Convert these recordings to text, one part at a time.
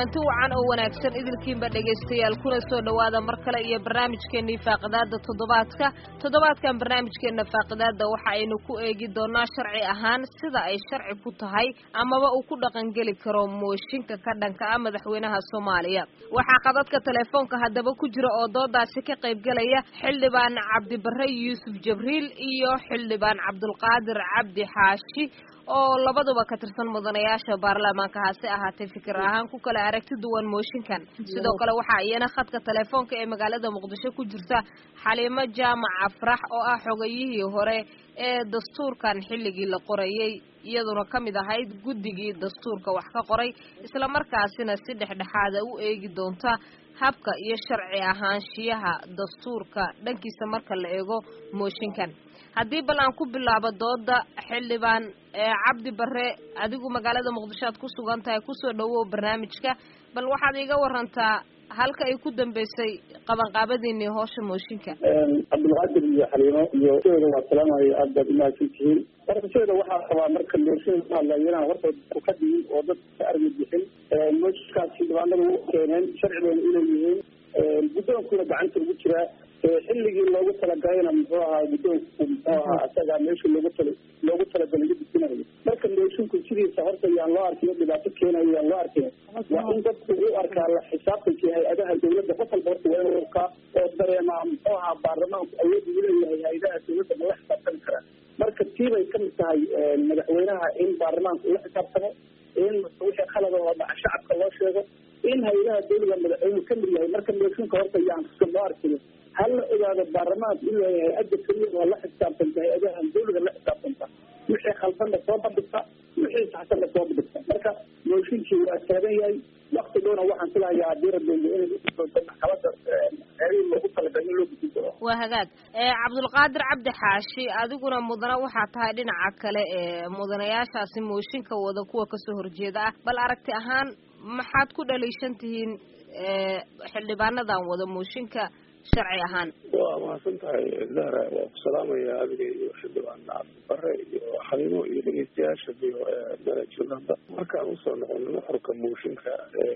kulanti wacan oo wanaagsan idilkiinba dhegaystayaal kuna soo dhowaada mar kale iyo barnaamijkeennii faaqidaada toddobaadka toddobaadkan barnaamijkeenna faaqidaada waxa aynu ku eegi doonaa sharci ahaan sida ay sharci ku tahay amaba uu ku dhaqangeli karo mooshinka ka dhanka ah madaxweynaha soomaaliya waxaa qadadka telefoonka haddaba ku jira oo doodaasi ka qaybgelaya xildhibaan cabdibare yuusuf jabriil iyo xildhibaan cabdulqaadir cabdi xaashi oo labaduba ka tirsan mudanayaasha baarlamaanka hase ahaatee fikir ahaan ku kala aragti duwan mooshinkan sidoo kale waxaa iyana khadka telefoonka ee magaalada muqdisho ku jirta xaliimo jaamac afrax oo ah xogayihii hore ee dastuurkan xilligii la qorayey iyaduna ka mid ahayd guddigii dastuurka wax ka qoray islamarkaasina si dhexdhexaada u eegi doonta habka iyo sharci ahaanshiyaha dastuurka dhankiisa marka la eego mooshinkan haddii bal aan ku bilaabo dooda xildhibaan cabdi bare adigu magaalada muqdisho aad ku sugan tahay kusoo dhawow barnaamijka bal waxaad iiga warantaa halka ay ku dambeysay qabanqaabadiinii hoosha mooshinka cabdulqaadir iyo xaliimo iyo sheeda waa salaamayo aad baad umahadsan tihiin marka sheeda waxaa qabaa marka mooshin ka hadlayo inaan horta ka digin oo dadka ka argi bixin mooshinkaasi dhibaanada u keeneen sharcigeena inay yihiin guddoonkuna gacanta ugu jiraa xilligii loogu talagalayna muxuu ahaa guddoonku muxuu ahaa isaga meesha loogu tala loogu talagalay la dejinayo marka moosinku sidiisa horta yaan loo arkin dhibaato keenayo yaan loo arkin waa in dadku u arkaa la xisaabtankii hay-adaha dawladda qof walba horta waa inuu arkaa oo dareemaa muxuu ahaa baarlamaanku awood uu leeyahay hay-adaha dawladda ma la xisaabtami karaa marka tiibay kamid tahay madaxweynaha in baarlamaanku ula xisaabtamo in wixii khalada oo dhaca shacabka loo sheego in hay-adaha dawladda madaxweynuhu kamid yahay marka mooshinka horta yaan loo arkin hala ogaado baarlamaanku inuu yahay hay-adda keliya oo la xisaabtanta hay-adahan dawlada la xisaabtanta wixii khaldanna soo bandhigta wixii saxsanna soo bandhigta marka mooshinkii waa taagan yahay wakti dhowna waxaan filahayaa haddii rabeengo inay udoonto maxkamada xeerihii loogu talagalay in loo gudin doono waa hagaag cabdulqaadir cabdi xaashi adiguna mudana waxaa tahay dhinaca kale ee mudanayaashaasi mooshinka wada kuwa kasoo horjeeda ah bal aragti ahaan maxaad ku dhaliishan tihiin xildhibaanadan wada mooshinka sharci ahaan waa mahadsan tahay zahra waa ku salaamaya adiga iyo xildhibaan cabdibare iyo xaliimo iyo dhegeystayaasha iyo manajirada markaan usoo noqono nuxurka mooshinka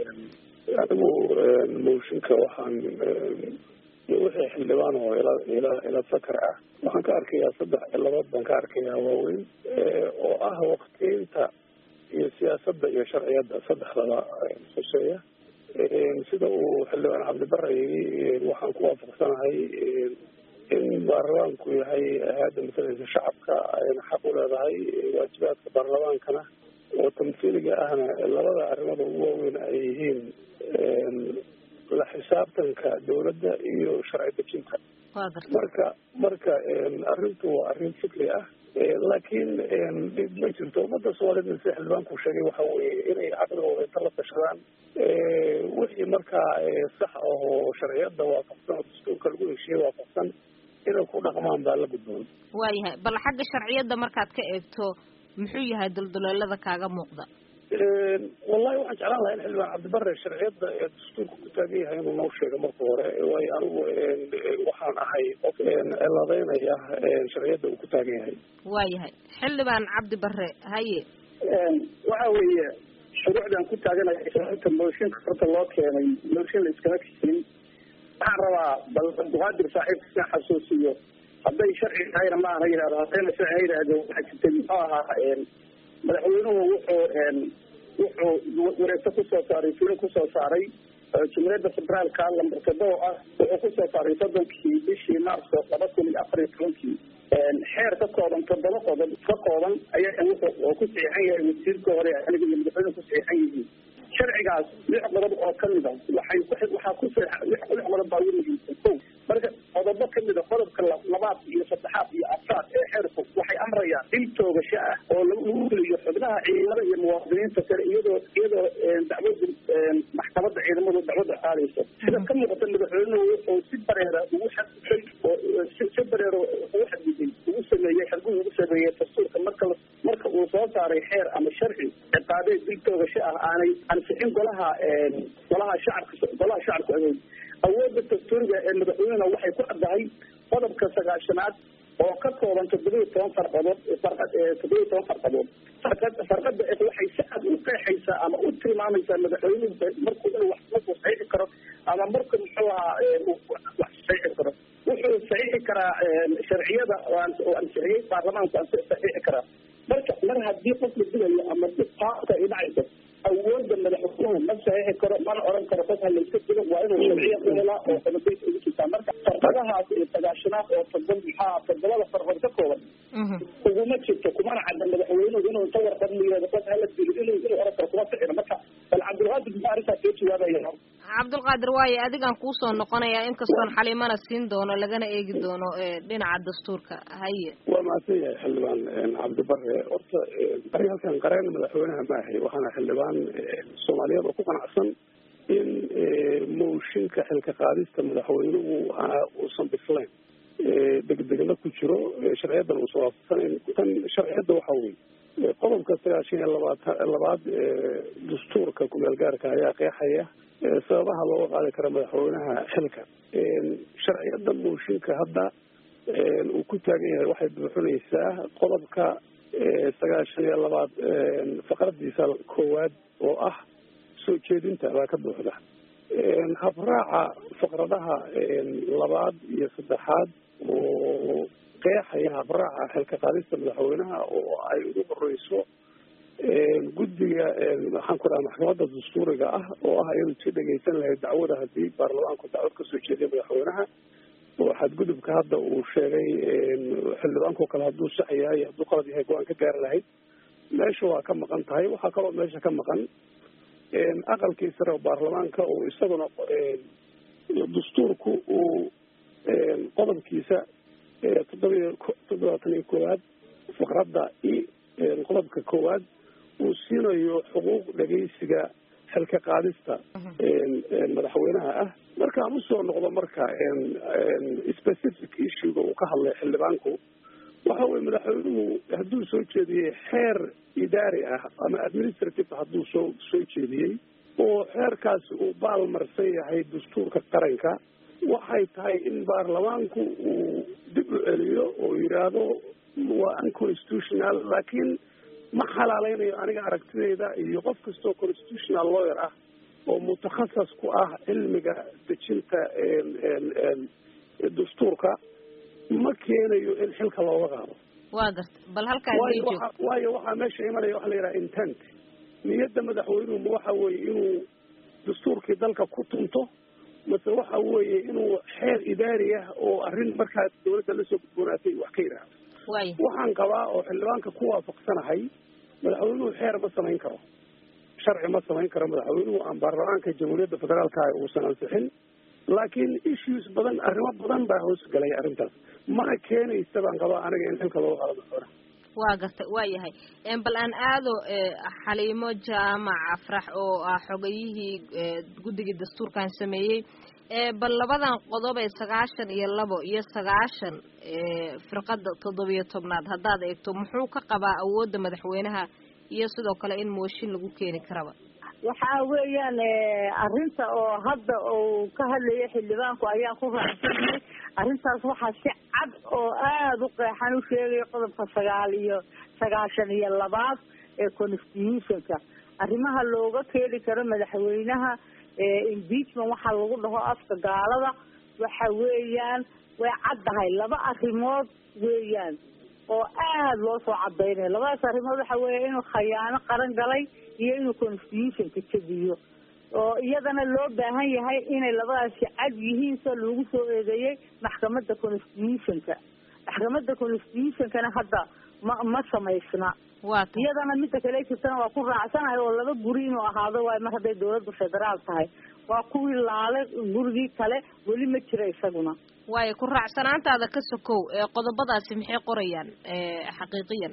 anigu mooshinka waxaan wixii xildhibaan oo ila ila ila sakar ah waxaan ka arkayaa saddex ciladood baan ka arkayaa waaweyn oo ah waqtiinta iyo siyaasadda iyo sharciyadda saddexdaba huseeya sida uu xildhibaan cabdibare yii waxaan ku waafaqsanahay in baarlamaanku yahay hay-adda masalaysa shacabka ayna xaq u leedahay waajibaadka baarlamaankana oo tamhiiliga ahna labada arrimada ugu waaweyn ay yihiin la xisaabtanka dawladda iyo sharci dejinta marka marka arrintu waa arrin fikri ah laakiin dhib ma jirto ummadda soomaaliyed sida xildhibaanku sheegay waxa weeye inay caqligooda inta la tashadaan wixii markaa sax ah oo sharciyadda waafaqsan oo dastuurka lagu heshiiyey waafaqsan inay ku dhaqmaan baa la gudboon waayahay bal xagga sharciyadda markaad ka eegto muxuu yahay dulduleelada kaaga muuqda wallahi waxaan jeclaan lahaa in xildhibaan cabdibare sharciyadda ee dastuurka ku taagan yahay inuu noo sheego marka hore waayo anigu waxaan ahay qof ciladeynaya sharciyadda uu ku taagan yahay waayahay xildhibaan cabdibare haye waxa weeye shuruucdan ku taaganaya sababta mooshinka horta loo keenay mooshin la iskama keenin waxaan rabaa bal abduqaadir saaxiibka si xasuusiyo hadday sharci tahayna ma ana yihahdo haddayna sharci ha yidhaahdo waxaa jirtay muxuu ahaa madaxweynuhu wuxuu wuxuu wareegto kusoo saaray filo kusoo saaray jumhuuriyadda federaalka lambar toddoba ah wuxuu kusoo saaray soddonkii bishii maarso laba kun iyo afar iyo tobankii xeer ka kooban toddoba qodob ka kooban ayaa wuxuu oo ku saxiixan yahay wasiirka hore aniga iyo madaxweynuhu ku saxiixan yihiin sharcigaas lix qodob oo kamid a waxay waxaa ku lix qodob baa ugu muhiimsan ko marka qodobo kamid a qodobka labaad iyo saddexaad iyo afraad ee xeerku waxay amrayaan dil toogasho ah oo lagu fuliyo xubnaha ciidamada iyo muwaadiniinta kale iyadoo iyadoo dacwada maxkamadda ciidamadu dacwadda qaadayso sida ka muuqata madaxweynuhu wuxuu si bareera ugu xadgudbay oo si bareero ugu xadgudbay ugu sameeyey xadgud ugu sameeyey dastuurka marka marka uu soo saaray xeer ama sharci ciqaabeed dil toogasho ah aanay ansixin golaha golaha shacabka golaha shacabka awood awoodda dastuuriga ee madaxweynena waxay ku caddahay qodobka sagaashanaad oo ka kooban toddobiyo toban farqadood farqad toddobiyo toban farqadood farqad farqada waxay si aad u qeexaysaa ama u tilmaamaysaa madaxweynuhu markuu inuu wax markuu saxiixi karo ama marku muxuu ahaa wax saxiixi karo wuxuu saxiixi karaa sharciyada oo ansixiyey baarlamaanku saxiixi karaa marka mar haddii qof la dilayo ama qaabka ay dhacayso awooda madaxweynuhu ma saxiixi karo mana oran karo qof ha layska dilo waa inuu sharciya u helaa oo qodobeysa ugu jirtaa marka farqadahaas iyo sagaashanaad oo todob maxaa todobada farqood ka kooban uguma jirto kumana cadda madaxweynuhu inuu inta warqad miyoodo qof hala dilo inuu inuu oran karo kuma ficino marka bal cabdulqaadir muxuu arrintaas soo jawaabaya cabdulqaadir waaye adigaan kuusoo noqonayaa inkastoon xaliimana siin doono lagana eegi doono dhinaca dastuurka haye waa mahadsan yahay xildhibaan cabdibare horta aniga halkan qareen madaxweynaha maahay waxaana xildhibaan soomaaliyeed oo ku qanacsan in mooshinka xilka qaadista madaxweynuhu uusan bislayn degdegna ku jiro sharciyadan uusan waafaqsanayn tan sharciyadda waxa weye qodobka sagaashan iyo labaat labaad dastuurka kumeel gaarka ayaa qeexaya sababaha looga qaadi karo madaxweynaha xilka sharciyada mooshinka hadda uu ku taagan yahay waxay buuxinaysaa qodobka sagaashan iyo labaad faqradiisa koowaad oo ah soo jeedinta baa ka buuxda habraaca faqradaha labaad iyo saddexaad oo qeexaya habraaca xilka qaadista madaxweynaha oo ay ugu horeyso guddiga waxaan ku dhaha maxkamadda dastuuriga ah oo ah iyadu si dhegeysan lahayd dacwada haddii baarlamaanku dacwad kasoo jeediya madaxweynaha oo xadgudubka hadda uu sheegay xildhibaanko kale hadduu sax yahay hadduu qalad yahay go-aan ka gaari lahayd meesha waa ka maqan tahay waxaa kaloo meesha ka maqan aqalkii sare oo baarlamaanka oo isaguna dastuurku uu qodobkiisa toddobiyo toddobaatan iyo koowaad faqradda i qodobka koowaad uu siinayo xuquuq dhegeysiga xilka qaadista madaxweynaha ah markaan usoo noqdo marka specific issuega uu ka hadlay xildhibaanku waxa weye madaxweynuhu hadduu soo jeediyey xeer idaari ah ama administrative hadduu soo soo jeediyey oo xeerkaasi uu baalmarsan yahay dastuurka qaranka waxay tahay in baarlamaanku uu dib u celiyo oo yidhaahdo waa unconstitutional laakiin ma xalaaleynayo aniga aragtidayda iyo qof kastoo constitutional lawyer ah oo mutakhasas ku ah cilmiga dejinta dastuurka ma keenayo in xilka looga qaado waa garta bal halkaa waayo waa waayo waxaa meesha imanaya waxa la yidhaha intent niyadda madaxweynuhu ma waxa weeye inuu dastuurkii dalka ku tunto mase waxa weeye inuu xeer idaari ah oo arrin markaa dawladda lasoo gudboonaatay wax ka yidhaahdo waay waxaan qabaa oo xildhibaanka ku waafaqsanahay madaxweynuhu xeer ma samayn karo sharci ma samayn karo madaxweynuhu aan baarlamaanka jamhuuriyadda federaalka ah uusan ansixin laakiin issues badan arrimo badan baa hoos galay arrintaas mana keenaysa baan qabaa aniga in xilka looga qaado madaxweynaha waa garta waa yahay bal aan aado xaliimo jaamac afrax oo ah xogayihii guddigii dastuurkan sameeyey bal labadan qodob ee sagaashan iyo labo iyo sagaashan firqada toddobiyo tobnaad haddaad eegto muxuu ka qabaa awoodda madaxweynaha iyo sidoo kale in mooshin lagu keeni karaba waxa weeyaan arrinta oo hadda uu ka hadlayay xildhibaanku ayaan ku raacsanay arrintaas waxaa si cad oo aada u qeexan u sheegaya qodobka sagaal iyo sagaashan iyo labaad ee constitutionka arrimaha looga keeni karo madaxweynaha impeachment waxaa lagu dhaho afka gaalada waxa weeyaan way caddahay laba arrimood weeyaan oo aada loo soo cadaynayo labadaas arrimood waxa weeya inuu khayaano qaran galay iyo inuu constitutionka jabiyo oo iyadana loo baahan yahay inay labadaasi cad yihiin soo lagu soo eedeeyey maxkamadda constitutionka maxkamadda constitutionkana hadda ma ma samaysna waata iyadana midda kale jirtana waa ku raacsanahay oo laba guri inuu ahaado waayo mar hadday dawladdu federaal tahay waa kuwii laale gurigii kale weli ma jira isaguna waayo ku raacsanaantaada ka sokow ee qodobadaasi maxay qorayaan xaqiiqiyan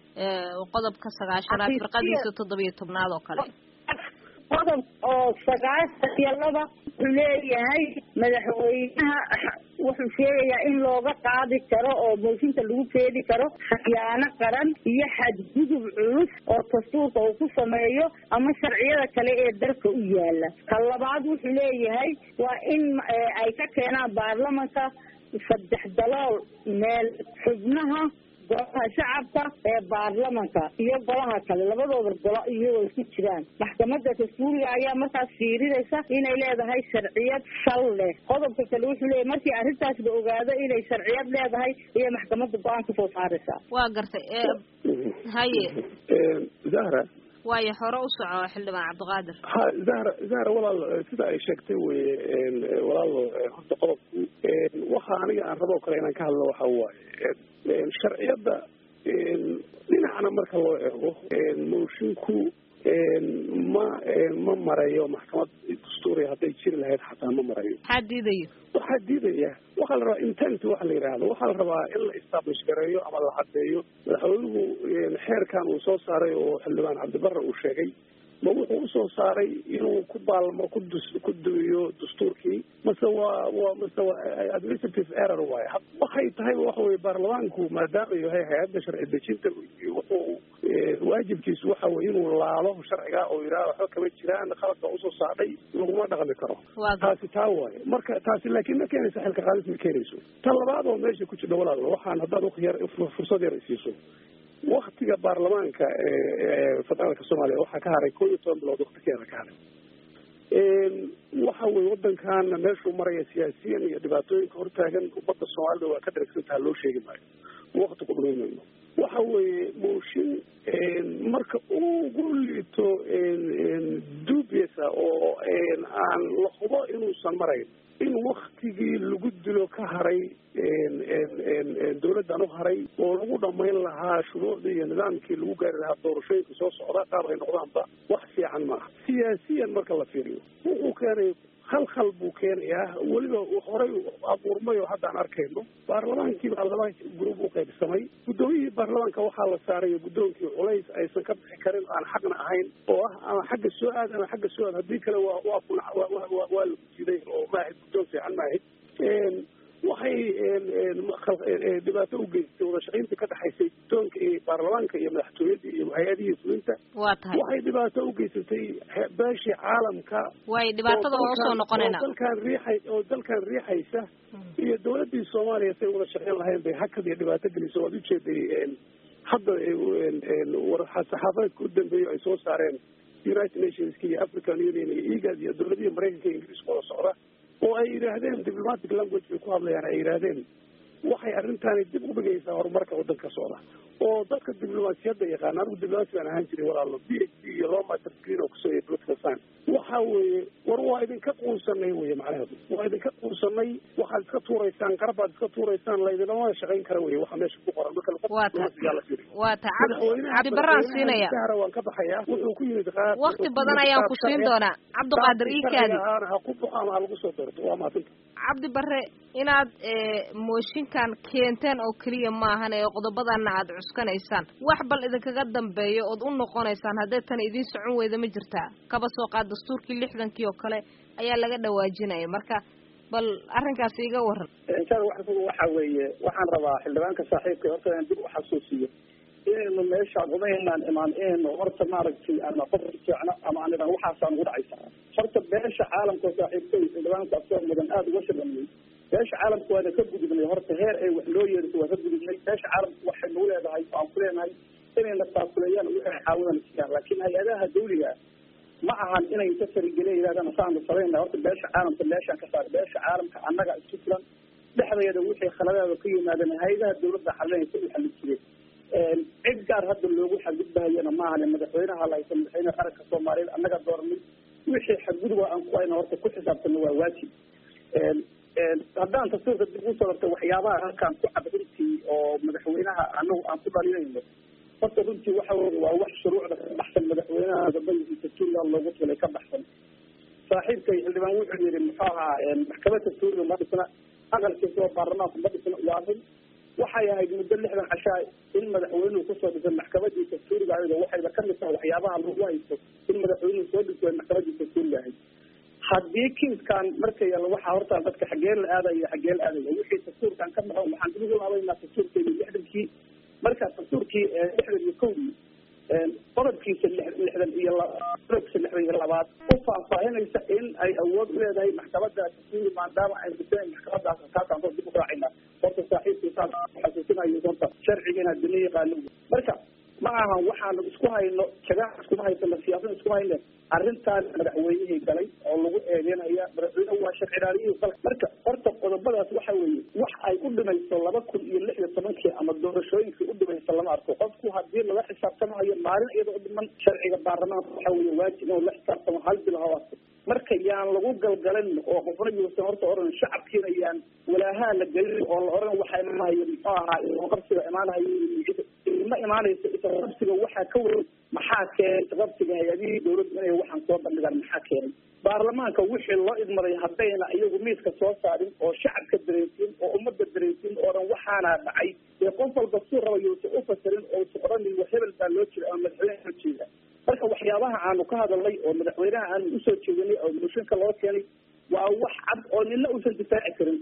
qodobka sagaashanaad Xaqiiqiyan- firqadiisa toddobiyo tobnaad oo kale qodob oo sagaashan iyo laba wuxuu leeyahay madaxweynaha wuxuu sheegayaa in looga qaadi karo oo mooshinka lagu keeni karo khiyaano qaran iyo xadgudub culus oo dastuurka uu ku sameeyo ama sharciyada kale ee dalka u yaala ka labaad wuxuu leeyahay waa in eh, ay ka keenaan baarlamanka saddex dalool meel xubnaha golaha shacabka ee baarlamanka iyo golaha kale labadooda golo iyagoo isku jiraan maxkamadda dastuuriga ayaa markaas fiirinaysa inay leedahay sharciyad sal leh qodobka kale wuxuu leeyahy markii arrintaas la ogaado inay sharciyad leedahay iyo maxkamadda go-aan kasoo saaraysaa waa gartay haye zahra waayo hore u soco xildhibaan cabdiqaadir ha zahra zahra walaal sida ay sheegtay weye walaal horta qodobku waxa aniga aan rabo kale inaan ka hadlo waxa waaye sharciyadda dhinacna marka loo eego moshinku ma ma marayo maxkamad dastuuriya hadday jiri lahayd xataa ma marayo maxaa diidayo waxaa diidaya waxaa la rabaa intent waxa la yidhaahdo waxaa la rabaa in la establish gareeyo ama la cadeeyo madaxweynuhu xeerkan uu soo saaray oo xildhibaan cabdibare uu sheegay ma wuxuu usoo saaray inuu ku baalmo ku dus ku duwiyo dastuurkii mase waa waa mase waa administrative error waaye waxay tahay waxa weye baarlamaanku maadaama yahay hay-adda sharci dejinta wuxuu waajibkiisu waxa weye inuu laalo sharciga oo yidhaha waxba kama jiraan khaladka usoo saadhay laguma dhaqmi karo taasi taa waaye marka taasi laakiin ma keenaysa xilka qaadis ma keenayso ta labaad oo meesha ku jirta walaal waxaan haddaad yar fursad yar isiiso waktiga baarlamaanka federaalka soomaaliya waxaa ka haray koo iyo toban bilood waktigeeda ka haray waxa weye wadankaana meeshuu maraya siyaasiyan iyo dhibaatooyinka hortaagan ummadda soomaalida waa ka dharagsantaha loo sheegi maayo wakti ku dhumaymayno waxa weeye mooshin marka ugu liito dubiasa oo aan la hubo inuusan marayn in waktigii lagu dilo ka haray dawladdan u haray oo lagu dhamayn lahaa shuruucdii iyo nidaamkii lagu gaari lahaa doorashooyinka soo socda qaab ay noqdaanba wax fiican maaha siyaasiyan marka la fiiriyo wuxuu keenay khalkhal buu keenayaa weliba horey abuurmay oo haddaan arkayno baarlamaankii baa laba gruub u qaybsamay guddoomiyihii baarlamaanka waxaa la saaray guddoonkii culays aysan ka bixi karin aan xaqna ahayn oo ah ama xagga soo aad ama xagga soo aad haddii kale waa waa kun waa la gujiday oo maahid guddoon fiican maahid waxay dhibaato u geystay wadashaqayntii ka dhexaysay guddoonka iyo baarlamaanka iyo madaxtooyadii iyo hay-adihii fulinta waa tahay waxay dhibaato u geysatay beeshii caalamka way dhibaatada waa usoo noqonayna oo dalkan riixay oo dalkan riixaysa iyo dawladdii soomaaliya say wada shaqeyn lahayn bay hakad iyo dhibaato gelisay waad ujeeday hadda saxaafadeedka u dambeeyo ay soo saareen united nationska iyo african union iyo egad iyo dawladihii maraykanka iyo ingiriiska wada socda oo ay yidhaahdeen diplomatic language bay ku hadlayaan ay yidhaahdeen waxay arrintaani dib u dhigaysaa horumarka waddanka socda oo dadka diblomaasiyadda yaqaana anigu diblomaasi baan ahaan jiray walaalo b h d iyo loo master screen oo kusooyay political science waxa weeye war waa idinka quunsanay weye macnaheedu waa idinka quunsanay waxaad iska tuuraysaan qarbaad iska tuuraysaan laydinama shaqayn kara weye waxa meesha ku qoran marka waa ta waa ta cabdi baraan siinaya sahra waan ka baxayaa wuxuu ku yimid qaar wakti badan ayaan ku siin doonaa cabdiqaadir iikaadi ha ku baxo ama ha lagu soo doorto waa maasanta cabdi bare inaad mooshinkan keenteen oo keliya maahan ee qodobadana aad cuskanaysaan wax bal idinkaga dambeeyo ood u noqonaysaan haddee tan idiin socon weyda ma jirtaa kaba soo qaad dastuurkii lixdankii oo kale ayaa laga dhawaajinaya marka bal arrinkaasi iga waran inshaalla waxasuga waxa weeye waxaan rabaa xildhibaanka saaxiibka horta inaan dib u xasuusiyo inaynu meesha qudaynaan imaan inaynu horta maaragtay ama qof fiicno ama aan idhan waxaasaan ugu dhacaysa horta beesha caalamka saaxiibkay xildhibaanka asoo mudan aada uga shaqeeyey beesha caalamka waana ka gudubnay horta heer ay wax loo yeeriso waa ka gudubnay beesha caalamka waxay nagu leedahay aan ku leenahay inayna taakuleeyaan wixii caawidan siiyaan laakiin hay-adaha dawliga ma ahan inay inta farigeliya yidhahdaan saanu samayna horta beesha caalamka meeshaan ka saar beesha caalamka annaga isku filan dhexdeeda wixii khaladeeda ka yimaadeen hay-adaha dawladda xalinaysa u xalin jireen cid gaar hadda loogu xadgudbahayana maahan madaxweynaha lahaysa madaxweyne qaranka soomaaliyeed annaga dooranay wixii xadgudub aan ku hayna horta ku xisaabtana waa waajib haddaan tafsiirka dib usoo darta waxyaabaha halkaan ku cad runtii oo madaxweynaha anagu aan ku dhalinayno horta runtii waxa weye waa wax shuruucda ka baxsan madaxweynaha gabadiisa tuurland loogu tulay ka baxsan saaxiibkay xildhibaan wuxuu yihi muxuu ahaa maxkamadda tuuriga ma dhisna aqalkiisa oo baarlamaanku ma dhisna waa run waxay ahayd muddo lixdan cashaa in madaxweynuhu kusoo dhisay maxkamadiisa tuuriga ayada waxayba kamid tahay waxyaabaha lagu haysto in madaxweynuhu soo dhisay maxkamadiisa tuuriga ahayd haddii kiiskan marka yalla waxaa horta dadka xagee la aadaya xagee la aadaya wixii dastuurkan ka baxo waxaan ugu laabaynaa dastuurkeedii lixdankii marka dastuurkii lixdan iyo kowdii qodobkiisa lixdan iyo qodobkiisa lixdan iyo labaad u faahfaahinaysa in ay awood u leedahay maxkamadaas sii maadaama ay guteen maxkamadaas taasaan dib u raacina horta saaxiibkii saas xasuusinayo horta sharcigiina dina yaqaano marka ma ahan waxaanu isku hayno jagaa iskuma haysano siyaasada iskuma hayne arrintaan madaxweynihii galay oo lagu eedeynaya madaxweynehu waa sharci ilaaliyihii dalka marka horta qodobadaas waxa weeye wax ay u dhimayso laba kun iyo lix iyo tobankii ama doorashooyinkii u dhimayso lama arko qofku hadii laga xisaabtamayo maalin iyada u dhiman sharciga baarlamaanka waxa weeye waajib inuu la xisaabtamo hal bil hawaasta marka yaan lagu galgalan oo qofna yuusan horta oran shacabkiina yaan walaahaa la gelin oo la oran waxa imaanayo muxuu ahaa qabsiga imaanayo ma imaanayso isqabsiga waxaa ka weyn maxaa keenay isqabsiga hay-adihii dawladdu inay waxaan soo bandhigaan maxaa keenay baarlamaanka wixii loo idmaday haddayna iyagu miiska soo saarin oo shacabka dareensiin oo ummadda dareensiin oo dhan waxaana dhacay dee qof walba suu raba yuusan u fasirin oo usa odhanin wa hebel baa loo jira ama madaxweyneha loo jeeda marka waxyaabaha aanu ka hadalnay oo madaxweynaha aanu usoo jeedinay oo mooshinka loo keenay waa wax cad oo nina uusan difaaci karin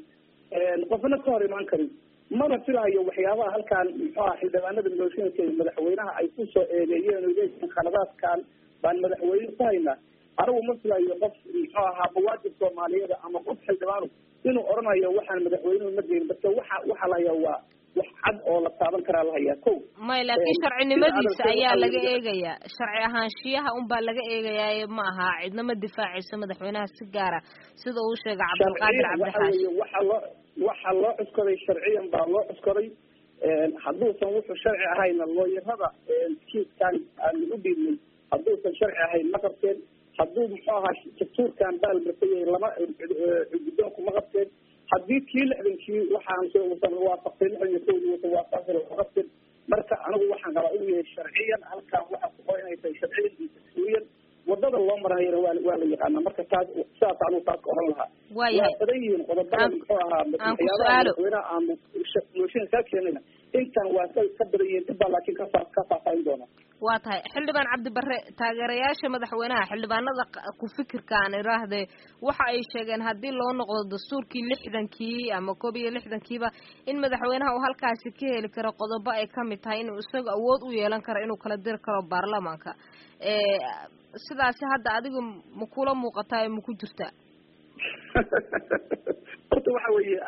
qofna ka hor imaan karin mana filahayo waxyaabaha halkaan muxuu aha xildhibaanada mooshinka madaxweynaha ay kusoo eedeeyeen oo leeyihiin khaladaadkan baan madaxweyne ku haynaa anigu ma filayo qof muxuu ahaa bawaajib soomaaliyeed ama qof xildhibaanu inuu odhanayo waxaan madaxweynuhu ma geyn marka waxa waxaa la hayaa waa wax cad oo la taaban karaa la hayaa ko may laakiin sharcinimadiisa ayaa laga eegayaa sharci ahaanshiyaha unbaa laga eegayaa ma aha cidna ma difaacayso madaxweynaha si gaara sida uu sheegay cabdilqaadir cabdixaashi waxa loo waxa loo cuskoday sharciyan baa loo cuskoday hadduusan wuxuu sharci ahayna looyarada kiiskan aanu u dhiibnay hadduusan sharci ahayn ma qabteen hadduu muxuu ahaa dastuurkan baalmarsan yahay lama guddoonku ma qabteen haddii kii lixdankii waxaan usan waafaqtay lixdan iyo kowdii usan waafaqtay lama qabteen marka anigu waxaan qabaa inuu yahay sharciyan halkaan waxa ku qoran inay tahay sharciyan iyo dastuuriyan wadada loo maranayana waa waa la yaqaanaa marka taas sidaas anigu taas ka oran lahaa waayahay waa badan yihiin qodobada muxuu ahaa aan ku waxyaabaha su'aalo. madaxweynaha aanu mooshin kaa keenayna intan waa ka ka badan yihiin dib baa laakiin ka faa- ka faahfaahin doona waa tahay xildhibaan cabdibare taageerayaasha madaxweynaha xildhibaanada q- ku fikirka aan iraahdee waxa ay sheegeen haddii loo noqdo dastuurkii lixdankii ama koob iyo lixdankiiba in madaxweynaha uu halkaasi ka heli karo qodobo ay ka mid tahay inuu isaga awood u yeelan karo inuu kala diri karo baarlamaanka ee sidaasi hadda adiga ma kula muuqataa ee ma ku jirtaa horta waxa weeye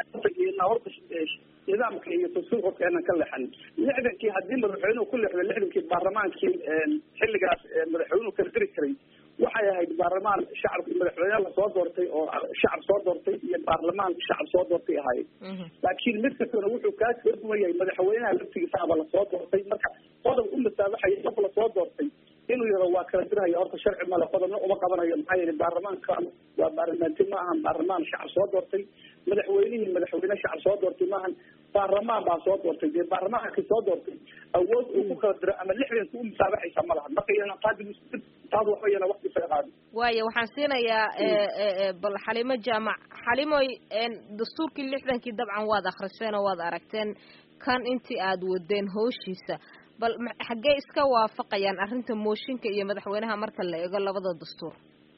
horta nidaamka iyo dastuurka keenan ka leexan lixdankii haddii madaxweynuhu ku leexdo lixdankii baarlamaankii xilligaas madaxweynuhu kala diri karay waxay ahayd baarlamaan shacabka madaxweyne lasoo doortay oo shacab soo doortay iyo baarlamaan shacab soo doortay ahaayeen laakiin mid kastana wuxuu kaa kala duwan yahay madaxweynaha laftigiisaaba lasoo doortay marka qodob u masaabaxaya qof lasoo doortay inuu yaro waa kala dirhaya horta sharci male qodobna uma qabanayo maxaa yeelay baarlamaankan waa baarlamaanti ma ahan baarlamaan shacab soo doortay madaxweynihii madaxweyne shacab soo doortay maahan baarlamaan baa soo doortay dee baarlamaankii soo doortay awood uu ku kala diro ama lixdanka u musaabaxaysa ma laha marka iyana qaadi taas waxba iyana waqti isaga qaadi waaya waxaan siinayaa ee, ee, ee, bal xalimo jaamac xalimoy een, dastuurkii lixdankii dabcan waad akhriseen oo waad aragteen kan intii aad wadeen hooshiisa bal ma- xaggee iska waafaqayaan arrinta mooshinka iyo madaxweynaha marka la eego labada dastuur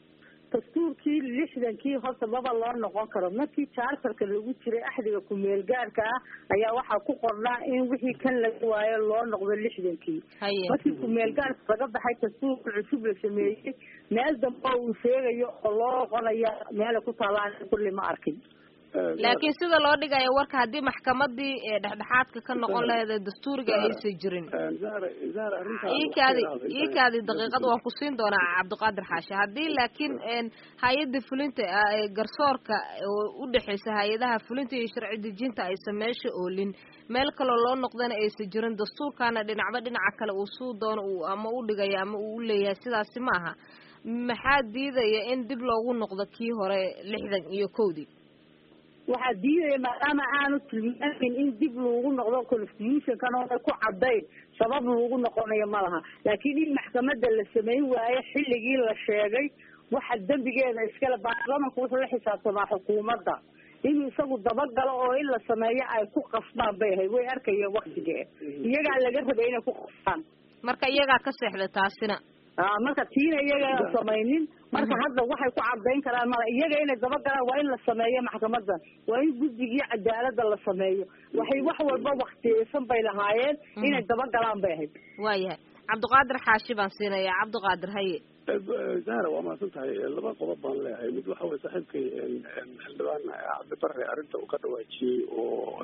dastuurkii lixdankii horta maba loo noqon karo markii charterka lagu jiray axdiga ku-meel gaarka ah ayaa waxaa ku qornaa in wixii kan laga waayo loo noqdo lixdankii haye markii ku-meel gaarka laga baxay dastuurka cusub la sameeyey meel dambe oo uu sheegayo oo loo noqonaya meela ku taalaan kulli ma arkin laakiin sida loo dhigayo warka haddii maxkamadii ee dhexdhexaadka ka noqon lahayd ee dastuuriga aysan jirin zahra zahra arrintaas iikaadi iikaadi daqiiqad waan ku siin doonaa cabdiqaadir xaashi haddii laakiin een hay-adda fulinta ah ee garsoorka oo u dhexeysa hay-adaha fulinta iyo sharci dejinta aysan meesha oolin meel kaloo loo noqdana aysan jirin dastuurkana dhinacba dhinaca kale uu suu doono uu ama u dhigayo ama uu u leeyahay sidaasi ma aha maxaa diidaya in dib loogu noqdo kii hore lixdan iyo kowdii waxaa diidaya maadaama aanu tilmaamin in dib lagu noqdo constitutionkan oona ku cadayn sabab lagu noqonayo ma laha laakiin in maxkamada la samayn waayo xilligii la sheegay waxa dembigeeda iskale baarlamanku wuxuu la xisaabtamaa xukuumadda inuu isagu dabagalo oo in la sameeyo ay ku qasbaan bay ahayd way arkayeen waktigee iyagaa laga rabay inay ku qasbaan marka iyagaa ka seexda taasina aa marka tiina iyaga samaynin marka hadda waxay ku cadayn karaan mala iyaga inay dabagalaan waa in la sameeyo maxkamadda waa in guddigii cadaalada la sameeyo waxay wax walba waktiyeysan bay lahaayeen inay dabagalaan bay ahayd waayahay cabdiqaadir xaashi baan siinaya cabdiqaadir haye zahra waa mahadsan tahay laba qodob baan leeyahay mid waxa weye saaxiibkay xildhibaan cabdibare arrinta uu ka dhawaajiyey oo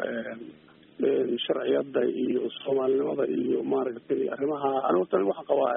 sharciyada iyo soomaalinimada iyo maaragtay arrimaha ani horta waxaan qabaa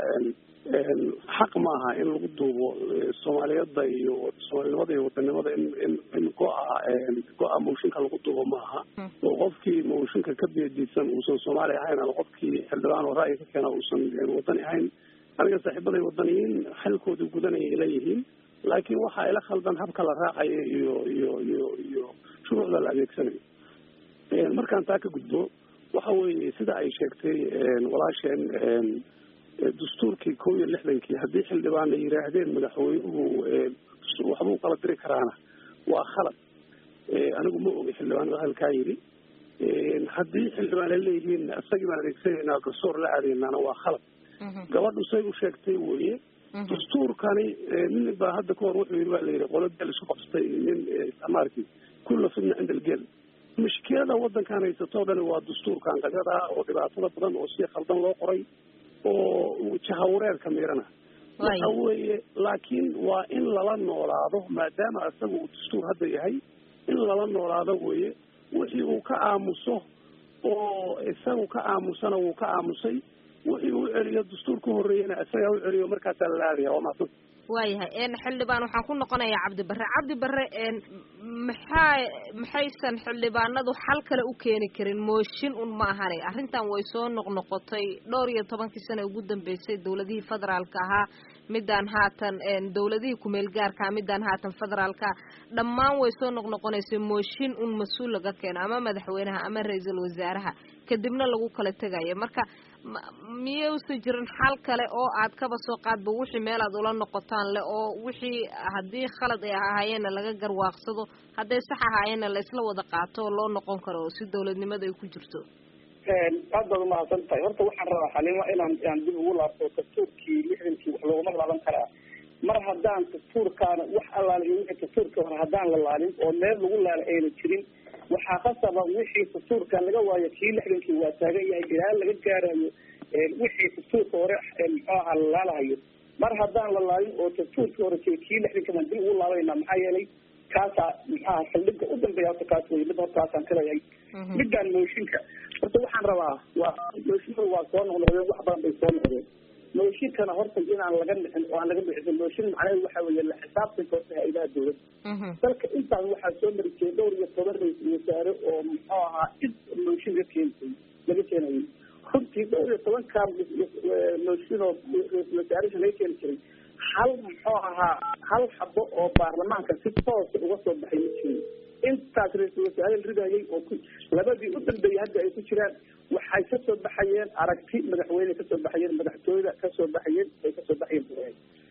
xaq maaha in lagu duubo soomaaliyada iyo soomaalinimada iyo wadanimada in in in go-a go-a mooshinka lagu duubo maaha oo qofkii mooshinka ka biyadiisan uusan soomaali ahayn ama qofkii xildhibaan oo ra'yi ka keena uusan wadani ahayn aniga saaxiibaday wadaniyiin xilkooda gudanaya leeyihiin laakiin waxaa ila khaldan habka la raacayo iyo iyo iyo iyo shuruucda la adeegsanayo markaan taa ka gudbo waxa weeye sida ay sheegtay walaasheen dastuurkii kow iyo lixdankii haddii xildhibaan ay yidhaahdeen madaxweynuhu waxbuu kala diri karaana waa khalad anigu ma ogi xildhibaanada halkaa yidhi haddii xildhibaan ay leeyihiin isagii baan adeegsanaynaa garsoor la aadeynaana waa khalad gabadhu say u sheegtay weye dastuurkani nin baa hadda kahor wuxuu yidhi baa la yidhi qolo geel isu qabsatay nin maarki kulla fidna cinda algeel mushkilada wadankan haysatoo dhani waa dastuurkan qagada oo dhibaatada badan oo si khaldan loo qoray oo jahawareerka miirana waxa weeye laakiin waa in lala noolaado maadaama isaga uu dastuur hadda yahay in lala noolaado weye wixii uu ka aamuso oo isagu ka aamusana wuu ka aamusay wixii u celiyo dastuur ka horreeyana isagaa u celiyo markaasaa lala aadaya waa maadsan waayahay xildhibaan waxaan ku noqonayaa cabdi barre cabdi barre maxaa maxaysan xildhibaanadu xal kale u keeni karin mooshin un ma ahane arrintan way soo noqnoqotay dhowr iyo tobankii sano ugu dambeysay dawladihii federaalka ahaa midaan haatan dawladihii kumeel gaarkaa midaan haatan federaalka dhammaan way soo noqnoqonaysay mooshin un mas-uul laga keeno ama madaxweynaha ama ra-iisul wasaaraha kadibna lagu kala tegayo marka miyuusan jirin xal kale oo aad kaba soo qaadba wixii meel aad ula noqotaan le oo wixii haddii khalad ay ahaayeenna laga garwaaqsado hadday sax ahaayeenna la isla wada qaato oo loo noqon karo oo si dawladnimada ay ku jirto aad baad umahadsan tahay horta waxaan rabaa xalima inaan aan dib ugu laabto dastuurkii lixdankii wax looguma laaban karaa mar haddaan dastuurkaana wax allaala iyo wixii dastuurka hore haddaan la laalin oo meel lagu laala ayna jirin waxaa khasaba wixii dastuurka laga waayo kii lixdankii waa taagan yahay ilaa laga gaarayo wixii dastuurka hore muxuu ahaa la laalahayo mar haddaan la laalin oo dastuurkii hore jira kii lixdanka baan dib ugu laabanayna maxaa yeelay kaasaa maxaa saldhigga u dambeeya horta kaas wey mid horta kaasaan kaleeyahay midaan mooshinka horta waxaan rabaa waa mooshinadu waa soo noqnoqdeen wax badan bay soo noqdeen mooshinkana horta inaan laga dhicin oo aan laga dhicin mooshin macnaheedu waxa weeye la xisaabtanka horta hay-adaha dawladda dalka intaas waxaa soo mari jiray dhowr iyo toban ra-isul wasaare oo muxuu ahaa cid mooshin laga keensay laga keenayay runtii dhowr iyo tobankaa mooshin oo ra-isul wasaaraha laga keeni jiray hal muxuu ahaa hal xabo oo baarlamaanka si toosa uga soo baxay ma jirin intaas ra-isul wasaare la ridayay oo ku labadii u dambeeyay hadda ay ku jiraan waxay kasoo baxayeen aragti madaxweyne kasoo baxayeen madaxtooyada kasoo baxayeen ay kasoo baxayeen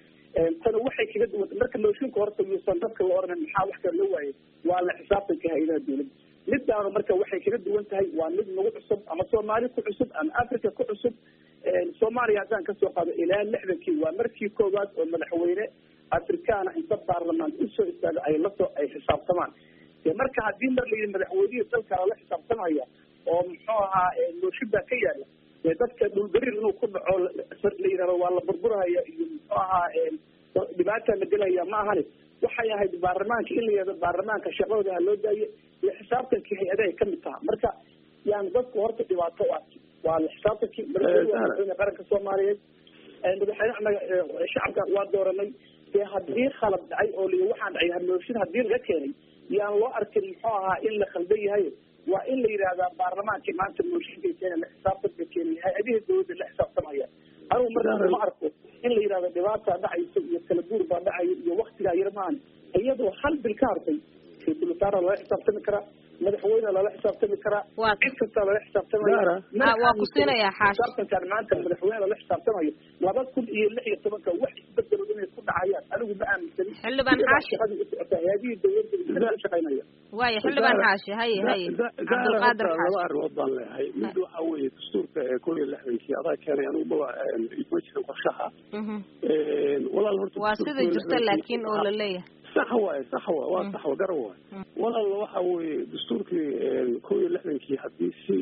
tana waxay kaga duwan marka mooshinka horta yuusan dadka la oranin maxaa wax kale loo waayay waa la xisaabtanka hay-adaha dawladda midaanu marka waxay kaga duwan tahay waa mid nagu cusub ama soomaali ku cusub ama africa ku cusub soomaaliya haddaan kasoo qaado ilaa lixdankii waa markii koowaad oo madaxweyne afrikaana inta baarlamaan usoo istaago ay lasoo ay xisaabtamaan marka haddii mar layidhi madaxweynihii dalka lala xisaabtamaya oo muxuu ahaa mooshin baa ka yaala dadka dhulgarir inuu ku dhaco la yidhahdo waa la burburhaya iyo muxuu ahaa dhibaata la gelaya ma ahani waxay ahayd baarlamaanka in la yihahdo baarlamaanka shaqadooda ha loo daaye iyo xisaabtankii hay-adahay kamid taha marka yani dadku horta dhibaato u arki waa la xisaabtankii madaxweyne qaranka soomaaliyeed madaxweyne anaga shacabka waa dooranay dee haddii khalad dhacay oo li waxaan dhacay hamooshin haddii laga keenay yaan loo arkin muxuu ahaa in la khaldan yahay waa in la yidhahdaa baarlamaankii maanta mooshinka keena la xisaabtanka keenay hay-adihii dawladda la xisaabtamaya anugu marka ma arko in la yidhahdo dhibaataa dhacaysa iyo kala guur baa dhacaya iyo waktigaa yar maahan iyadoo hal bil ka hartay ra-isul wasaara lala xisaabtami karaa madaxweyne lala xisaabtami karaa cid kasta lala xisaabtamaya waa ku siinayaa xaashi xisaabtankan maanta madaxweyne lala xisaabtamayo laba kun iyo lix iyo tobanka wax isbedelo inay ku dhacayaan anigu ma aaminsani xildhibaan xaashi shaqadii u socota hay-adihii dawladda u shaqaynaya waaya xildhibaan xaashi haye haye cabdulqaadir laba xaashi arrimood baan leeyahay mid waxa weeye dastuurka ee kow iyo lixdankii adaa keenay anigu maba ma jirin qorshaha Mhm. walaal horta waa dastuurka sida kow iyo jirta lixdankii laakiin oo la leeyahay sax waaye sax wa waa sax wa garan waaye walaala waxa weeye dastuurkii kow iyo lixdankii haddii si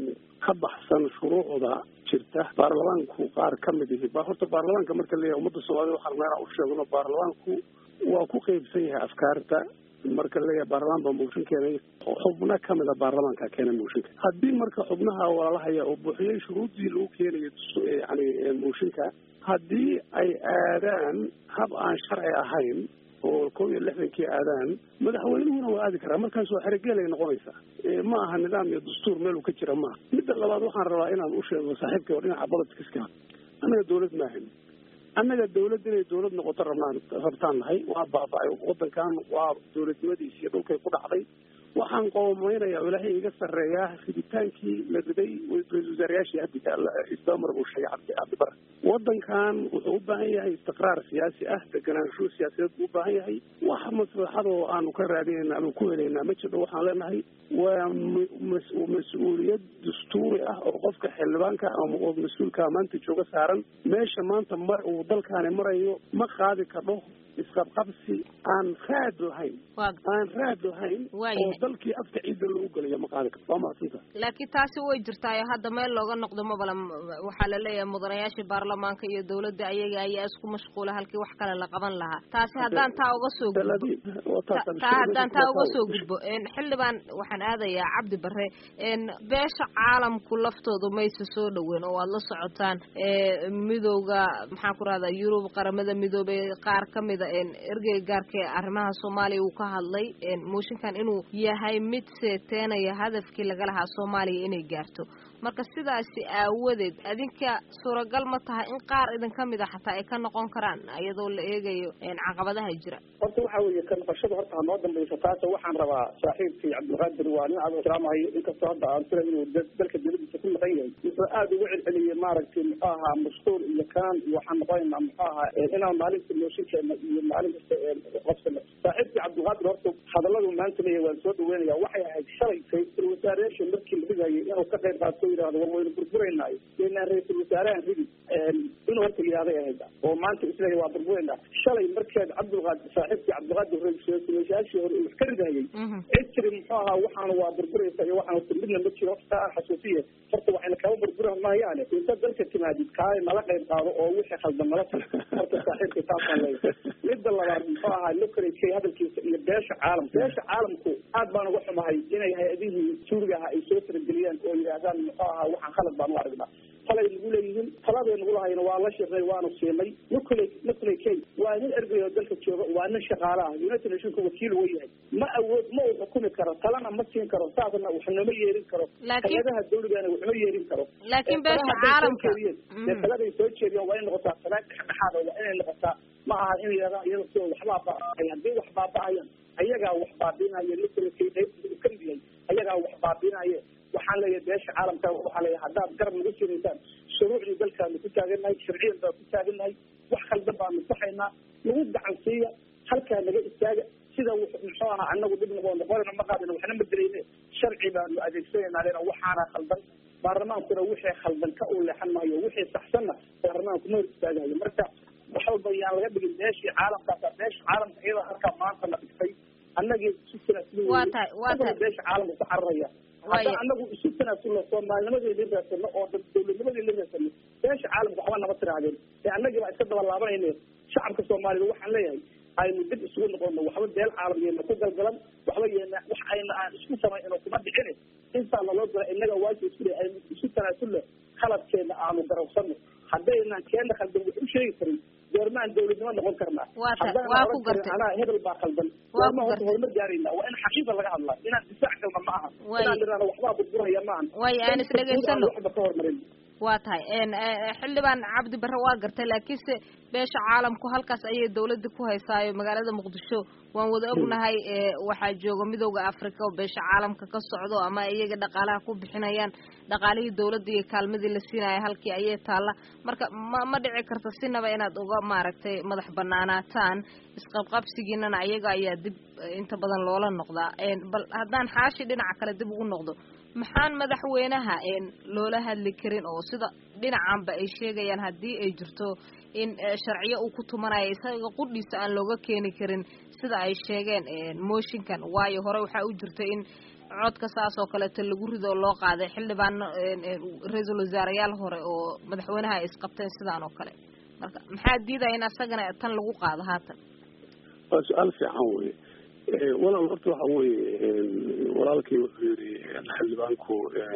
ka baxsan shuruucda jirta baarlamaanku qaar ka mid ihi ba horta baarlamaanka marka leeyahay ummadda soomaalida waxaan meelaa u sheegno baarlamaanku waa ku qeybsan yahay afkaarta marka leeyahay baarlamaan baa mooshin keenay xubno kamida baarlamaanka keena mooshinka haddii marka xubnaha walaalahaya oo buuxiyey shuruuddii lagu keenayo yani mooshinka haddii ay aadaan hab aan sharci ahayn oo kow iyo lixdankii aadaan madaxweynuhuna waa aadi karaa markaas waa xeregeelay noqonaysaa ma aha nidaam iyo dastuur meel uu ka jira maaha midda labaad waxaan rabaa inaan u sheego saaxiibkay oo dhinaca bolitiska annaga dawlad maahan annaga dawlad inay dawlad noqoto rabnaan rabtaan nahay waa baaba-ay wadankan waa dawladnimadiisi iyo dhulkay ku dhacday waxaan qoomaynayaa oo ilaahay iga sarreeyaa riditaankii la riday ra-isul wasaarayaashii hadda istamar buu sheegay cabdi cabdibare wadankan wuxuu u baahan yahay istiqraar siyaasi ah deganaansho siyaasadeed buu u baahan yahay wax maslaxadoo aanu ka raadinayna ama ku helaynaa ma jirto waxaan leenahay waa mas-uuliyad dastuuri ah oo qofka xildhibaanka oo mas-uulka maanta jooga saaran meesha maanta mar uu dalkaani marayo ma qaadi kadho isqabqabsi aan raad lahayn aan raad lahayn oo dalkii afka ciidda loogu gelayo ma qaadi karto waa mahadsanta laakiin taasi way jirtaayo hadda meel looga noqdo mabala waxaa la leeyahay mudanayaashii baarlamaanka iyo dawladda ayaga ayaa isku mashquula halkii wax kale la qaban lahaa taasi haddaan taa uga soo gudbo taa haddaan taa uga soo gudbo xildhibaan waxaan aadayaa cabdi bare beesha caalamku laftoodu mayse soo dhaweyn oo aad la socotaan midowda maxaan ku rahdaa yurub qaramada midoobay qaar kamida ergey gaarka ee arrimaha soomaaliya uu ka hadlay mooshinkan inuu yahay mid seeteenaya hadafkii laga lahaa soomaaliya inay gaarto marka sidaasi aawadeed adinka suuragal ma tahay in qaar idin ka mid a xataa ay ka noqon karaan iyadoo la eegayo caqabadaha jira horta waxa weeye ka noqoshada horta ha noo dambayso taas waxaan rabaa saaxiibkii cabdilqaadir waa nin aad ixtiraamahayo inkastoo hadda aan sira inuu dalka dawladiisa ku maqan yahay wuxuu aada uga celceliyey maaragtay muxuu ahaa mashquul iyo kaan iyo waxaan noqonaynaa muxuu ahaa inaan maalinta mooshinkeena iyo maalin kasta qofkana saaxiibkii cabdilqaadir horta hadalladu maanta leeyahay waan soo dhaweynaya waxay ahayd shalay ra-iisul wasaareyaasha markii la dhigayay inuu ka qayb qaato yidhahdo war waynu burburaynayo inaan ra-iisul wasaarahan ridi inuu horta yihahday ahayd oo maanta isleeyahay waa burburayna shalay markeed cabdilqaadir saaxiibkii cabdilqaadir ra-isul wasaarayaashii hore uu wax ka ridayay cid tiri muxuu ahaa waxaana waa burburaysa iyo waxaan horta midna ma jiro horta aan xasuusiye horta waxayna kaba burbura maayaane inta dalka timaadid kaale nala qayb qaado oo wixii khaldan nala tar horta saaxiibkii taasaan leeyahay midda labaad muxuu ahaa lokareykay hadalkiisa iyo beesha caalamka beesha caalamku aad baan uga xumahay inay hay-adihii suuriga ahaa ay soo farageliyaan oo yidhaahdaan muxuu ahaa waxaan khalad baan u aragnaa talay nagu leeyihiin taladay nagu lahayna waa la shirnay waanu siinay nucley nucley kay waa nin ergey oo dalka jooga waa nin shaqaale ah united nationka wakiil uu yahay ma awood ma uu xukumi karo talana ma siin karo saasna wax nooma yeerin karo hay-adaha dawligana waxma yeerin karo laakiin beesha caalamka dee taladay soo jeediyaan waa in noqotaa tala dhexdhexaada waa inay noqotaa ma aha in yidhahdaa iyada sidoo waxbaa baaba'ay haddii wax baaba'ayan ayagaa wax baabiinaya nucley kay qaybta uu kamid yahay ayagaa wax baabiinaya waxaan leeyahay beesha caalamka waxaa leeyahay haddaad garab nagu siinaysaan shuruucdii dalkaanu ku taagannahay sharciyan baan ku taagannahay wax khaldan baanu saxaynaa nagu gacan siiya halkaa naga istaaga sida muxuu ahaa anagu dhib noqo noqonayna ma qaadina waxna ma dilayne sharci baanu adeegsanaynaa lena waxaana khaldan baarlamaankuna wixii khaldan ka uu leexan maayo wixii saxsanna baarlamaanku ma hor istaagayo marka wax walba yaan laga dhigin beeshii caalamkaasa beesha caalamka iyada halkaa maanta la dhigtay annagii isu waa tahay waa tahay beesha caalamka ku cararaya haddaan anagu isu tanaasulno soomaalinimadii la raasano oo dawladnimadii la raasano beesha caalamka waxba nama tirahdeen ee annagii baa iska daba laabanayne shacabka soomaalida waxaan leeyahay aynu dib isugu noqono waxba beel caalam yeena ku galgalan waxba yeena wax ayna aan isku samayno kuma dhicine intaa laloo gala innaga waajib isku le aynu isu tanaasulno khaladkeena aanu garowsano haddaynan keena khaldan wax u sheegi karin goormaan dawladnimo noqon karnaa waa ku gartay anaa hebel baa khaldan goormaa horta horumar gaarayna waa in xaqiiqa laga hadlaa inaan difaac galna ma aha inaan idhahno waxbaa burburaya ma ahan way aan isdhegaysano waxba ka hormarin waa tahay xildhibaan cabdi bare waa gartay laakiinse beesha caalamku halkaas ayay dawladda ku haysaayo magaalada muqdisho waan wada ognahay waxaa jooga midowda africa oo beesha caalamka ka socdo ama iyaga dhaqaalaha ku bixinayaan dhaqaalihii dawladda iyo kaalmadii la siinaya halkii ayay taalla marka ma ma dhici karta sinaba inaad uga maaragtay madax banaanaataan isqabqabsigiinana ayaga ayaa dib inta badan loola noqdaa bal haddaan xaashi dhinaca kale dib ugu noqdo maxaan madaxweynaha loola hadli karin oo sida dhinacanba ay sheegayaan haddii ay jirto in sharciyo uu ku tumanayo isaga qudhiisa aan looga keeni karin sida ay sheegeen mooshinkan waayo hore waxaa u jirta in codka saas oo kaleeto lagu rido oo loo qaaday xildhibaano ra-iisul wasaareyaal hore oo madaxweynaha ay isqabteen sidaan oo kale marka maxaa diidaya in asagana tan lagu qaado haatan waa su-aal fiican wey walaal horta waxa weye walaalkii wuxuu yidhi xildhibaanku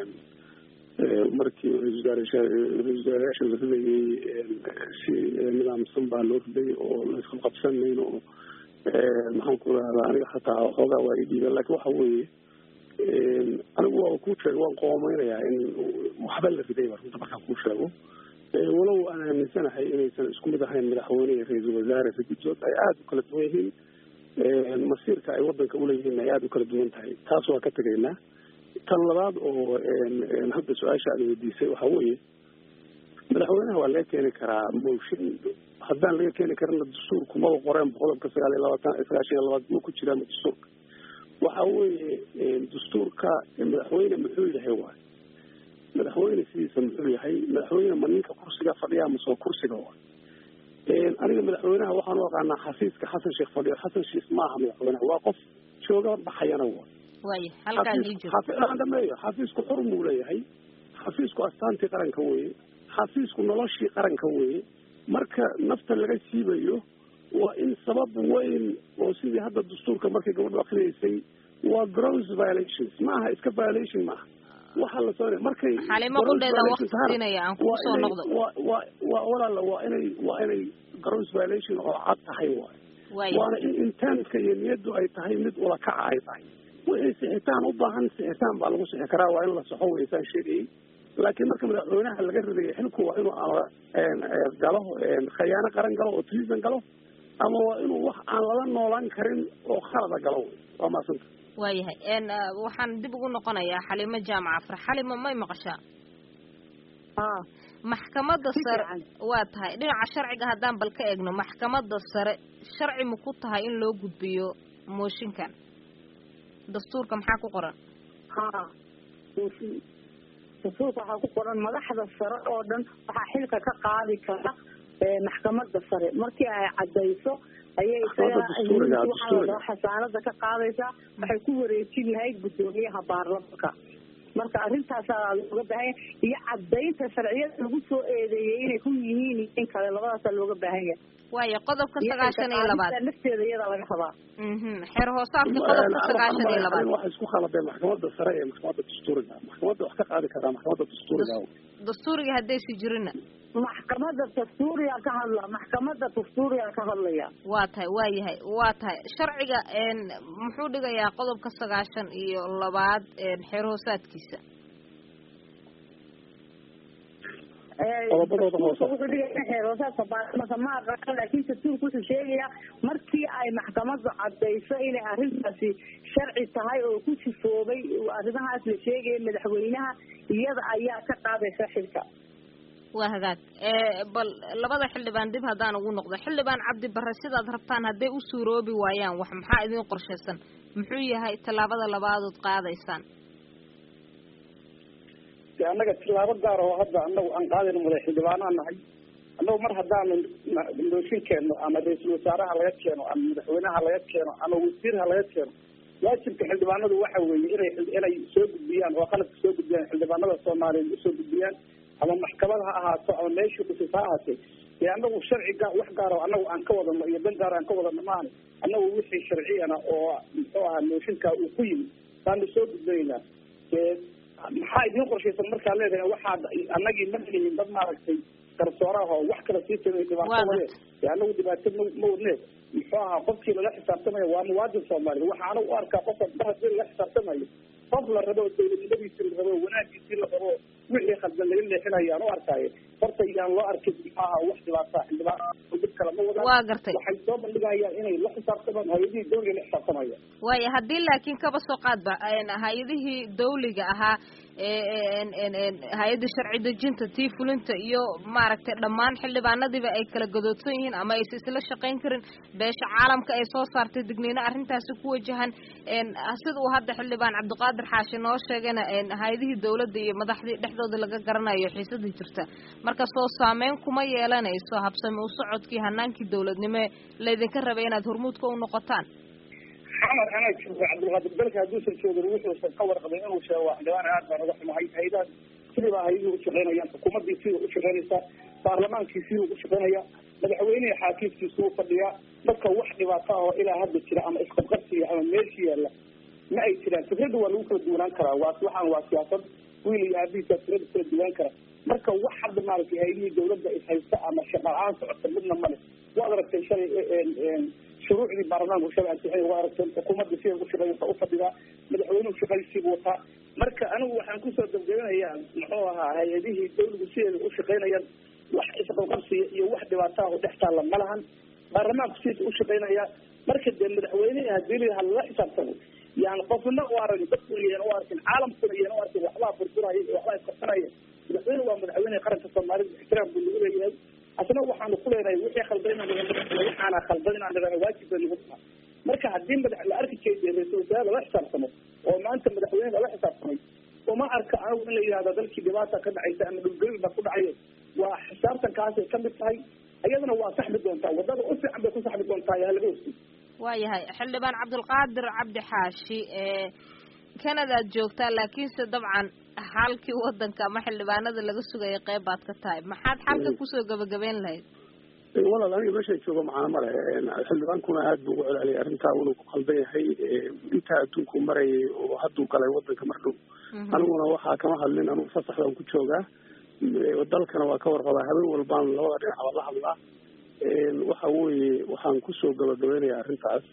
markii ra-isul wasaarayaasha la ridayay si nidaamsan baa loo riday oo laysku qabsanayn oo maxaan ku rahdaa aniga xataa xoogaa waa idhiiba lakin waxa weeye anigu waa kuu sheeg waan qoomeynayaa in waxba la ridayba runta markaan kuu sheego walow aan aaminsanahay inaysan isku mid ahayn madaxweyne iyo ra-iisul wasaare raguddood ay aada u kala duwan yihiin masiirka ay wadanka uleeyihiin ay aada u kala duwan tahay taas waa ka tegaynaa tan labaad oo hadda su-aasha aad weydiisay waxa weeye madaxweynaha waa laga keeni karaa mooshin haddaan laga keeni karina dastuurku maba qoreen qodobka sagaal iyo labaatan sagaashan iyo labaad ma ku jiraan dastuurka waxa weeye dastuurka madaxweyne muxuu yahay waay madaxweyne sidiisa muxuu yahay madaxweyne ma ninka kursiga fadhiya masoo kursiga waay aniga madaxweynaha waxaan u aqaanaa xafiiska xasan sheekh fadhiyo xasan sheekh maaha madaxweynaha waa qof jooga baxayana waay waaya halkaa dhameeyo xafiisku xur muu leeyahay xafiisku astaantii qaranka weye xafiisku noloshii qaranka weye marka nafta laga siibayo waa in sabab weyn oo sidii hadda dastuurka markay gabadhu akriyeysay waa gross violations maaha iska violation maaha waxaa la soo markay xalimo qudheeda waqti siinaya aan kugu soo noqdo waa waa walaala waa inay waa inay gross violation oo cad tahay waay waana in intaanka iyo niyaddu ay tahay mid ulakaca ay tahay wixii sixitaan u baahan sixitaan baa lagu sixi karaa waa in la soxo weysaan sheegayay laakiin marka madaxweynaha laga ridaya xilku waa inuu galo khayaano qaran galo oo treason galo ama waa inuu wax aan lala noolaan karin oo khalada galo waa maasanta waayahay waxaan dib ugu noqonayaa xalimo jaamac afar xalimo may maqashaa maxkamadda sare waa tahay dhinaca sharciga haddaan bal ka eegno maxkamadda sare sharci ma ku tahay in loo gudbiyo mooshinkan dastuurka maxaa ku qoran ha dastuurka waxaa ku qoran madaxda sare oo dhan waxaa xilka ka qaadi kara maxkamadda sare markii ay cadayso ayay isaga xasaanada ka qaadaysaa waxay ku wareejin lahayd guddoomiyaha baarlamanka marka arrintaasaa looga baahanya iyo cadaynta sharciyada lagu soo eedeeyay inay ku yihiin in kale labadaasaa looga baahan yahay waayo qodobka sagaashan iyo labaad lafteeda iyada laga rabaa xeer hoosaadka qodobka sagaashan iyo labaad waxa isku khaladeen maxkamadda sare ee maxkamadda dastuuriga maxkamadda wax ka qaadi karaa maxkamadda dastuuriga dastuuriga haddaysi jirina maxkamadda dastuuriga ka hadla maxkamadda dastuuriga ka hadlaya waa tahay waa yahay waa tahay sharciga muxuu dhigayaa qodobka sagaashan iyo labaad xeer hoosaadkiisa qodobadooda hoose wuxuu dhigaya xeer hoosaadka baarlamanka ma aqaan laakiin dastuurku wuxuu sheegayaa markii ay maxkamaddu cadayso inay arrintaasi sharci tahay oo ku sifoobay arrimahaas la sheegaya madaxweynaha iyada ayaa ka qaadaysa xilka waa hagaag bal labada xildhibaan dib haddaan ugu noqdo xildhibaan cabdi barre sidaad rabtaan hadday u suuroobi waayaan wax maxaa idin qorshaysan muxuu yahay tallaabada labaadood qaadaysaan de annaga tilaabo gaar oo hadda anagu aan qaadayno madax xildhibaanaa nahay annagu mar haddaanu mooshin keenno ama ra-iisul wasaaraha laga keeno ama madaxweynaha laga keeno ama wasiirha laga keeno waajibka xildhibaanadu waxa weeye inay inay soo gudbiyaan oo qalabka soo gudbiyaan xildhibaanada soomaaliyeed usoo gudbiyaan ama maxkamad ha ahaato ama meeshii kusis ha ahaatee dee anagu sharci gaa wax gaar oo anagu aan ka wadano iyo dan gaar aan ka wadano maahane anagu wixii sharciyana oo muxuu ahaa mooshinkaa uu ku yimid baanu soo gudbanaynaa dee maxaa idiin qorshaysan markaa leedahay waxaad anagii ma lihin dad maaragtay garsooraha oo wax kala sii tagay dhibaato wade dee anagu dhibaato ma ma wadneed muxuu ahaa qofkii lala xisaabtamayo waa muwaadin soomaaliya waxa anagu u arkaa qofka mar hadii lala xisaabtamayo qof la rabo dawladnimadiisii la rabo wanaagiisii la rabo wixii khaldan laga leexinayo aan u arkaayo horta yaan loo arkin muxuu ahaa wax dhibaataa xildhibaan dhib kale ma wadaan waa gartay waxay soo bandhigayaan inay la xisaabtamaan hay-adihii dawliga la xisaabtamayaan waaya haddii laakiin kaba soo qaadba hay-adihii dawliga ahaa hay-adda sharci dejinta tii fulinta iyo maaragtay dhammaan xildhibaanadiiba ay kala gadoodsan yihiin ama aysa isla shaqayn karin beesha caalamka ay soo saartay digniino arrintaasi ku wajahan sida uu hadda xildhibaan cabdiqaadir xaashi noo sheegayna hay-adihii dawladda iyo madaxdii dhexdooda laga garanayo xiisadii jirta marka soo saameyn kuma yeelanayso habsami u socodkii hanaankii dawladnimo laydinka rabay inaad hormuudka u noqotaan xamar anaa jooga cabdilqaadir dalka hadduusan joogin wuxuusan ka warqabay inuu sheego xildhibaan aad baan uga xumahay hay-adaha sidii baa hay-adihii ushaqaynayaan xukuumaddii sida ushaqaynaysaa baarlamaankii siduu ushaqaynaya madaxweynihii xaakiimkiisu u fadhiyaa dadka wax dhibaato ah oo ilaa hadda jira ama isqabqabsiya ama meelshi yaalla ma ay jiraan fikradda waa lagu kala duwanaan karaa waa waxaan waa siyaasad wiil iyo aabihiisa fikrada kala duwan kara marka wax hadda maaragtay hay-adihii dawladda ishaysta ama shaqa la-aan socota midna male waad aragtay shalay shuruucdii baarlamaanku shalay ansixin waa aragtay xukuumadda sida ugu shaqeynaysa u fadhidaa madaxweynuhu shaqadiisiibu wataa marka anigu waxaan kusoo gabgabinayaa muxuu ahaa hay-adihii dawligu sideeda u shaqeynayaan wax isqabqabsiya iyo wax dhibaato ah oo dhex taalla ma lahan baarlamaanku sidiisa u shaqeynaya marka dee madaxweynehi hadii la halala xisaabtamo yani qofna u arag dadku iyan u arkin caalamkuna iyan u arkin waxbaa burburaya iyo waxbaa isqabsanaya madaxweyne waa madaxweyneha qaranka soomaalida ixtiraam buu nagu leeyahay asna waxaanu ku leenahay wixii khaldan inaan waxaana khaldan inaan nidhahno waajib bay nagu tahay marka haddii madax la arki jeediya ra-isul wasaare lala xisaabtamo oo maanta madaxweyne lala xisaabtamay uma arka anigu in la yidhahdo dalkii dhibaata ka dhacaysa ama dhulgelin baa ku dhacayo waa xisaabtankaasay ka mid tahay iyadana waa saxmi doontaa wadada u fiican bay ku saxmi doontaa yaa laga hosay waayahay xildhibaan cabdulqaadir cabdi xaashi canadaad joogtaa laakiinse dabcan xalkii wadanka ama xildhibaanada laga sugaya qeyb baad ka tahay maxaad xalka kusoo gabagabeyn lahayd walaal aniga meesha joogo macana male xildhibaankuna aada buu ugu celceliyay arrintaa inuu ku qaldan yahay intaa adduunku marayay oo hadduu galay wadanka mar dhow aniguna waxaa kama hadlin anigu fasaxdaan ku joogaa dalkana waa ka warqabaa habeen walbaan labada dhinac baa la hadlaa waxa weeye waxaan kusoo gabagabeynayaa arrintaas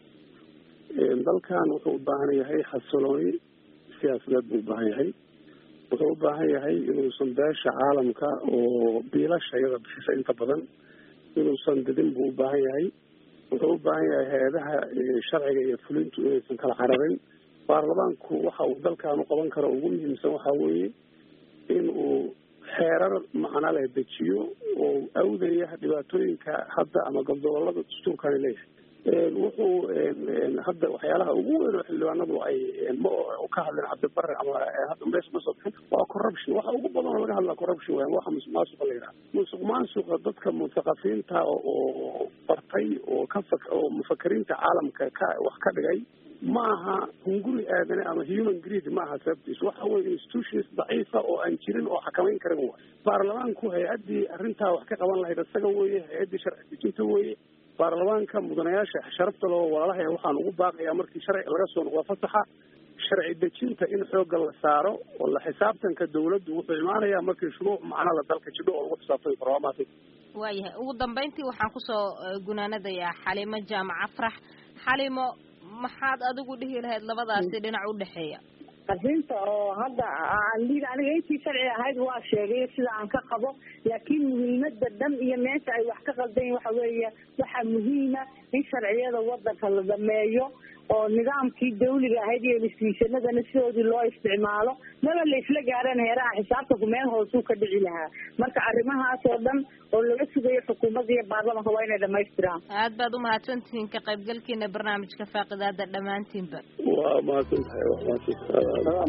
dalkan wuxuu u baahan yahay xasilooni siyaasadeed buu u baahan yahay wuxuu u baahan yahay inuusan beesha caalamka oo biilasha iyada bixisa inta badan inuusan didin buu u baahan yahay wuxuu u baahan yahay hay-adaha sharciga iyo fulintu inaysan kala cararin baarlamaanku waxa uu dalkan u qaban karo ugu muhiimsan waxa weeye in uu xeerar macno leh dejiyo oo awdaya dhibaatooyinka hadda ama gobolada dastuurkani leeyahay wuxuu hadda waxyaalaha ugu weyn oo xildhibaanadu ay ma ka hadleen cabdibare ama hadda meesha ma soo bixin waa corruption waxa ugu badan oo laga hadlaa corruption weyan waxa musuq maasuqa la yidhaha musuq maasuqa dadka muthaqafiinta oo bartay oo ka fak oo mufakiriinta caalamka ka wax ka dhigay ma aha hunguri aadane ama human greed ma aha sababtiis waxa weye institutions daciifa oo aan jirin oo xakamayn karin wa baarlamaanku hay-addii arrintaa wax ka qaban lahayd isaga weeye hay-addii sharci dejinta weeye baarlamaanka mudanayaasha sharafta loo walaalaha waxaan ugu baaqayaa markii sharci laga soo noqdo fasaxa sharci dejinta in xoogga la saaro oo la xisaabtanka dawladdu wuxuu imaanayaa markii shuruuc macnala dalka jidho oo lagu xisaabtami karo waa maasay waayahay ugu dambeyntii waxaan kusoo gunaanadayaa xalimo jaamac afrax xalimo maxaad adigu dhihi lahayd labadaasi dhinac u dhexeeya arrinta oo hadda aan lii aniga intii sharci ahayd waa sheegay sida aan ka qabo laakiin muhiimada dhan iyo meesha ay wax ka qaldayin waxa weeye waxaa muhiima in sharciyada wadanka la dhameeyo oo nidaamkii dawliga ahayd iyo institutionadana sidoodii loo isticmaalo maba la isla gaareen heeraha xisaabtanku meel hoosuu ka dhici lahaa marka arrimahaas oo dhan oo laga sugayo xukuumadda iyo baarlamanka waa inay dhamaystiraan aad baad umahadsantihiin ka qaybgalkiina barnaamijka faaqidaada dhammaantiinba waa mahadsan tahay waa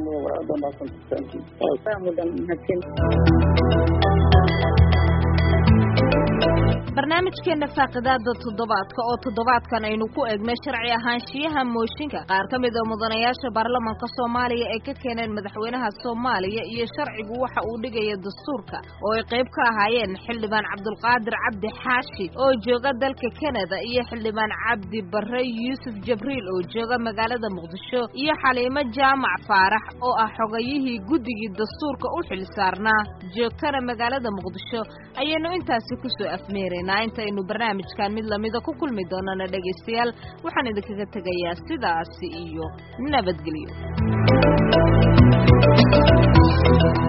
barnaamijkeena faaqidaada toddobaadka oo toddobaadkan aynu ku eegnay sharci ahaanshiyaha mooshinka qaar ka mid a mudanayaasha baarlamanka soomaaliya ay ka keeneen madaxweynaha soomaaliya iyo sharcigu waxa uu dhigaya dastuurka oo ay qayb ka ahaayeen xildhibaan cabdulqaadir cabdi xaashi oo jooga dalka kanada iyo xildhibaan cabdi bare yuusuf jabriil oo jooga magaalada muqdisho iyo xaliimo jaamac faarax oo ah xogayihii guddigii dastuurka u xil saarnaa joogtana magaalada muqdisho ayaynu intaasi kusoo afmeeraynaa intaynu barnaamijkan mid lamida ku kulmi doonana dhegaystayaal waxaan idinkaga tegayaa sidaasi iyo nabadgelyo